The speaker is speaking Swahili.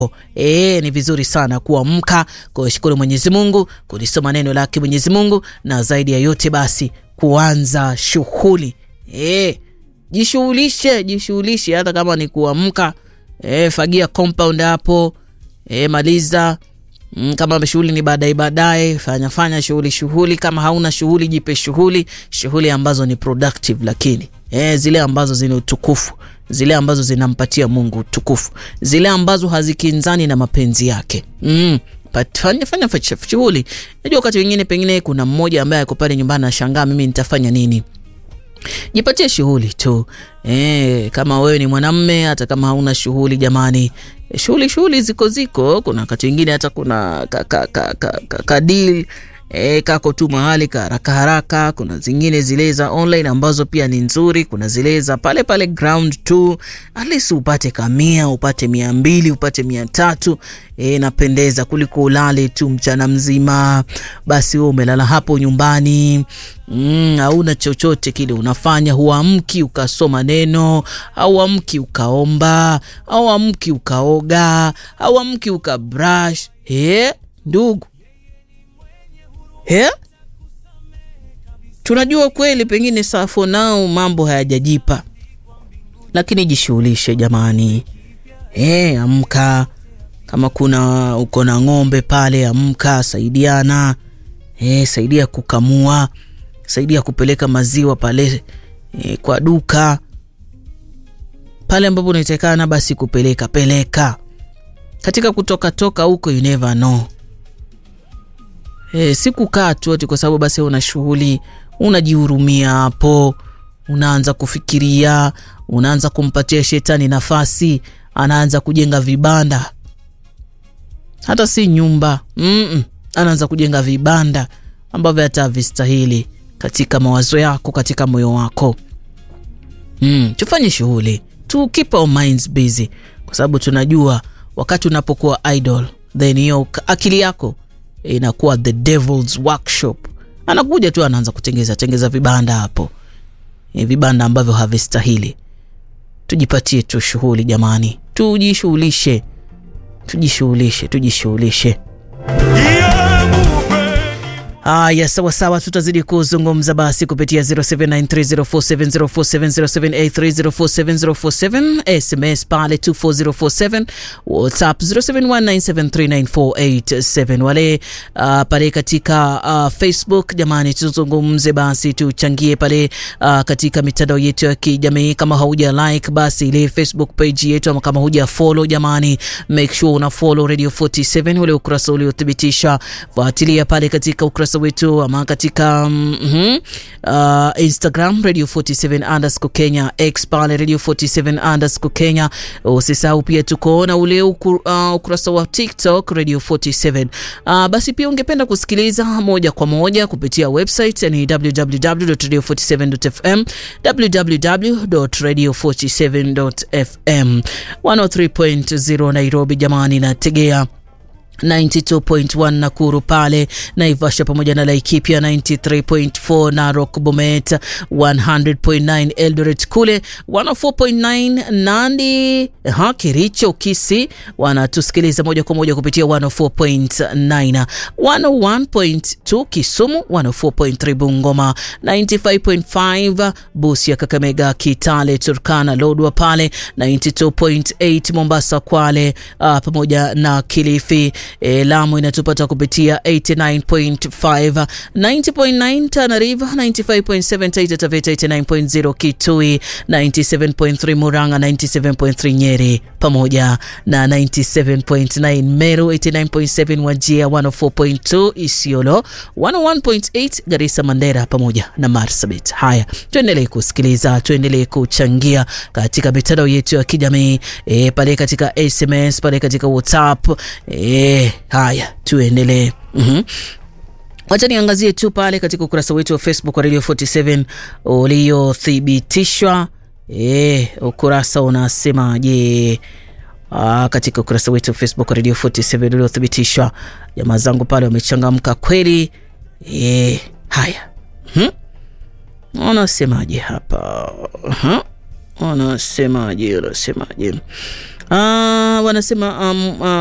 E, ni vizuri sana kuamka, kushukuru Mwenyezi Mungu, kulisoma neno lake Mwenyezi Mungu, na zaidi ya yote basi kuanza shughuli e, jishughulishe, jishughulishe hata kama ni kuamka e, fagia compound hapo e, maliza Mm, kama shughuli ni baadaye baadaye, fanya fanya shughuli shughuli. Kama hauna shughuli, jipe shughuli shughuli ambazo ni productive, lakini eh, zile ambazo zina utukufu, zile ambazo zinampatia Mungu utukufu, zile ambazo hazikinzani na mapenzi yake. Mm, fanya fanya shughuli. Najua wakati wengine pengine kuna mmoja ambaye ako pale nyumbani anashangaa, mimi nitafanya nini? Jipatie shughuli tu e, kama wewe ni mwanamme, hata kama hauna shughuli jamani, shughuli shughuli ziko ziko. Kuna wakati wengine hata kuna kadil ka, ka, ka, ka e, kako tu mahali ka haraka haraka. Kuna zingine zile za online ambazo pia ni nzuri. Kuna zile za pale pale ground tu, at least upate kamia, upate mia mbili, upate mia tatu e, napendeza kuliko ulale tu mchana mzima. Basi wewe umelala hapo nyumbani Mm, hauna chochote kile unafanya, huamki ukasoma neno, hauamki ukaomba, hauamki ukaoga, hauamki ukabrush. He, ndugu he, tunajua kweli pengine safo nao mambo hayajajipa, lakini jishughulishe jamani. He, amka. Kama kuna uko na ng'ombe pale, amka, saidiana. He, saidia kukamua saidia kupeleka maziwa pale e, kwa duka pale ambapo unahitakana, basi kupeleka peleka. Katika kutoka toka huko, you never know e, si kukaa tu ati kwa sababu basi una shughuli, unajihurumia hapo, unaanza kufikiria, unaanza kumpatia shetani nafasi, anaanza kujenga vibanda, hata si nyumba mm -mm. Anaanza kujenga vibanda ambavyo hata havistahili katika mawazo yako, katika moyo wako mm, tufanye shughuli tu, keep our minds busy, kwa sababu tunajua wakati unapokuwa idle, then hiyo akili yako inakuwa the devil's workshop. Anakuja tu anaanza kutengeza tengeza vibanda hapo, e, vibanda ambavyo havistahili. Tujipatie tu shughuli jamani, tujishughulishe, tujishughulishe, tujishughulishe. Aya, sawa sawa, tutazidi kuzungumza basi kupitia 07930470470783047047 SMS pale 24047 WhatsApp 0719739487 wale uh, pale katika uh, Facebook jamani, tuzungumze basi, tuchangie pale uh, katika mitandao yetu ya kijamii. Kama hauja like basi ile Facebook page yetu, ama kama huja follow jamani, make sure una follow Radio 47 ule ukurasa uliothibitisha, fuatilia pale katika ukurasa wetu ama katika mm -hmm, uh, Instagram Radio 47 underscore Kenya, X pale Radio 47 underscore Kenya. Usisahau pia tukoona ule ukur, uh, ukurasa wa TikTok Radio 47. Uh, basi pia ungependa kusikiliza moja kwa moja kupitia website ni www.radio47.fm www.radio47.fm 103.0 Nairobi jamani, nategea 92.1 Nakuru pale Naivasha pamoja na Laikipia 93.4 Narok Bomet 100.9 Eldoret kule 104.9 Nandi ha Kericho Kisi wanatusikiliza moja kwa moja kupitia 104.9 101.2 Kisumu 104.3 Bungoma 95.5 Busia Kakamega Kitale Turkana Lodwa pale 92.8 Mombasa Kwale uh, pamoja na Kilifi E, Lamu inatupata kupitia 89.5, 90.9 Tana River, 95.7 Taita Taveta, 89.0 Kitui, 97.3 Murang'a, 97.3 Nyeri pamoja na 97.9 Meru, 89.7 Wajia, 104.2 Isiolo, 101.8 Garissa, Mandera pamoja na Marsabit. Haya, tuendelee kusikiliza, tuendelee kuchangia katika mitandao yetu ya kijamii e, pale katika SMS, pale katika WhatsApp e, haya tuendelee. mm -hmm. Wacha niangazie tu pale katika ukurasa wetu wa Facebook wa Radio 47 uliothibitishwa. E, ukurasa unasemaje? Aa, katika ukurasa wetu wa Facebook wa Radio 47 uliothibitishwa, jamaa zangu pale wamechangamka kweli. E, haya hmm? Wanasemaje hapa? Wanasemaje? Wanasemaje? Ah, wanasema um, uh,